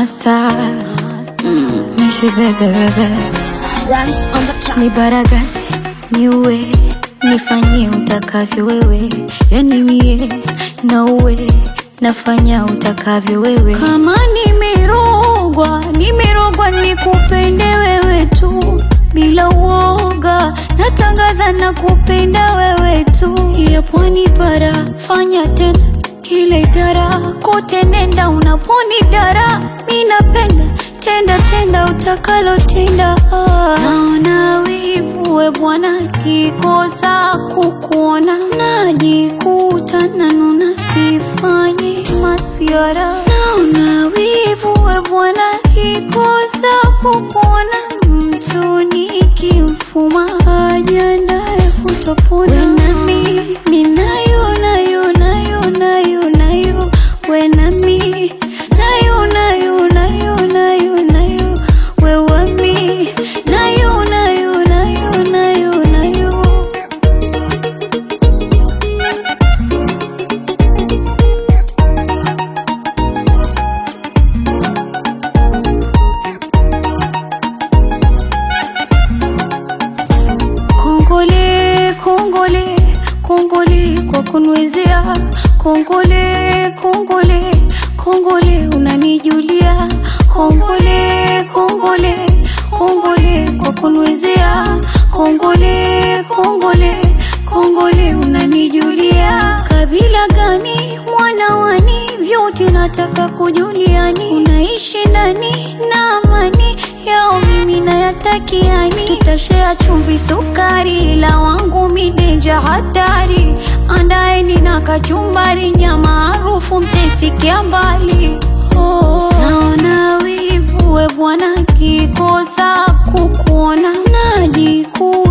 Masta mm, Mishi bebe bebe Dance on the track. ni baragasi niue nifanyie utakavyo wewe yani mie na uwe nafanya utakavyo wewe kama nimerogwa nimerogwa nikupende wewe tu bila uoga natangaza na kupenda wewe tu ya pwani bara fanya tena kile idara kote nenda unaponi dara mi napenda tenda tenda utakalotenda naona wivu we bwana kikosa kukuona najikuta nanuna sifanyi masiara naona wivu we bwana kikosa kukuona mtu nikimfuma ajandaye kutopona wenami minayo nayo nayo nayo nayo wenami nayo nayo nayo nayo nayo wewami nayo nayo nayo nayo nayo Kongole, kongole, kongole kwa kunwezea. Kongole, kongole, kongole unanijulia. Kongole, kongole, kongole kwa kunwezea. Kongole, kongole, kongole unanijulia. Kabila gani mwana wani, vyote nataka kujuliani. Unaishi ndani na amani yao mimi nayatakiani, tutashea chumvi sukari, la wangu midenja hatari, andaeni na kachumbari, nyama harufu mtesikia mbali. Oh, naona wivu we bwana, kikosa kukuona najikuta